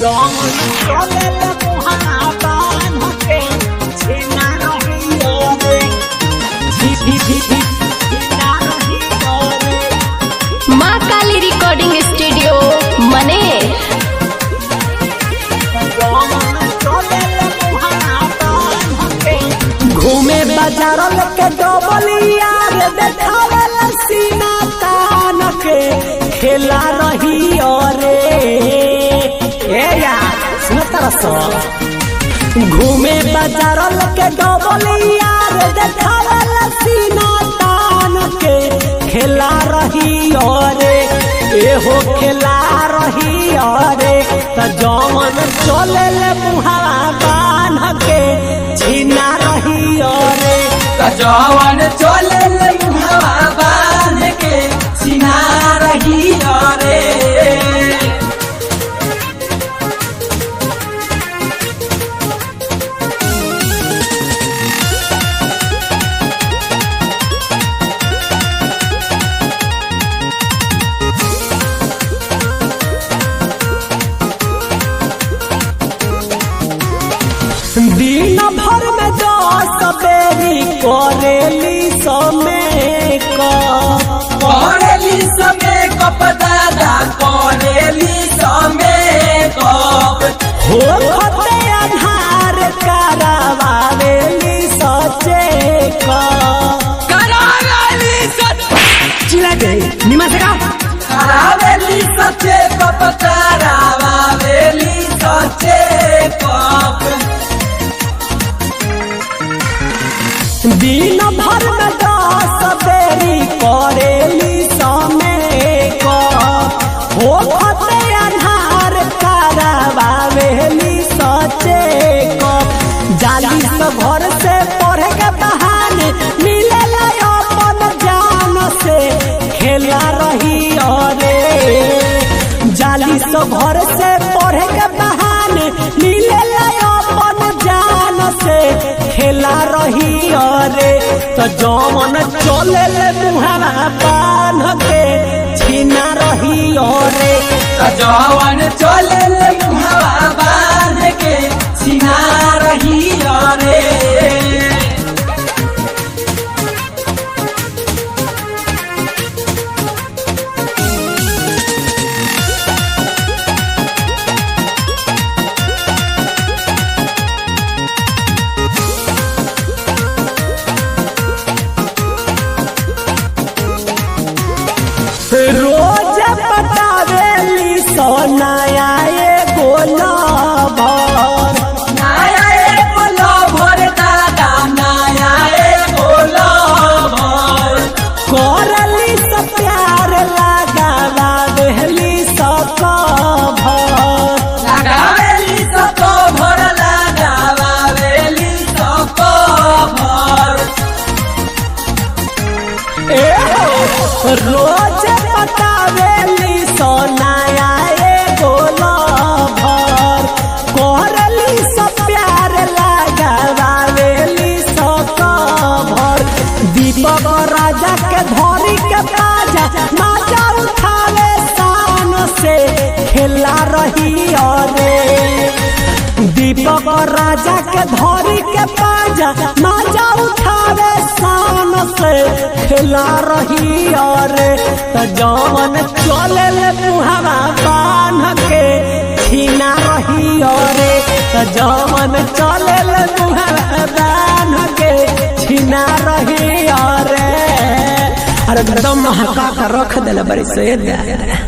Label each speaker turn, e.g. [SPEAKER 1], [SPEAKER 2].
[SPEAKER 1] माँ काली recording studio मने
[SPEAKER 2] घूमे बाजार के डबलिया रे देखावे सीना तान के खेला रही रे ए यार सुन तरस घूमे बाजार के डबलिया रे देखावे सीना तान के खेला रही रे एहो खेला रही रे त जवन चले ले मुहावा बान के छीना रही रे
[SPEAKER 3] जवन चले हवा बांध के सिना रही रे
[SPEAKER 2] दिन भर में दस बेरी करेली समय का
[SPEAKER 3] करेली समय कप दादा करेली समय कप
[SPEAKER 2] हो खते आधार करावेली सचे का
[SPEAKER 3] करावेली
[SPEAKER 2] चिल्ला दे निमा से का
[SPEAKER 3] करावेली सचे कप करावेली सचे कप
[SPEAKER 2] दिन भर में दस बेरी करेली समय का हो खते आधार करावेली सचे का जाली से घर से पढ़े के बहाने मिले अपन जान से खेला रही रे जाली से घर से पढ़े के बहाने मिले अपन जान से खेला रही रे तो जमन चले ले मुहारा बांध के छीना रही रे
[SPEAKER 3] जवन चले हवा बांध के सिना रही रे
[SPEAKER 2] रोज पटावेली सोनाया एगो भर
[SPEAKER 3] नाया ए बोलो भोर दादा नाया ए बोलो भोर
[SPEAKER 2] करली से प्यार लगावा देहली सकभर
[SPEAKER 3] लगावेली सको भोर लगावेली सको भोर
[SPEAKER 2] ए हो, रोज पटावेली सोनाया एगो भर करली से प्यार लगावेली सकभर दीपक राजा के धरी के बाजा माजा उठावे शान से खेला रही रे दीपक राजा के धरी के पाजा माजा उठावे शान से खेला रही रे त जवन चले ले मुहावा बांध के छीना रही रे त जवन चले ले मुहावा बांध के छीना रही रे अरे एकदम महका के रख देले बड़ी से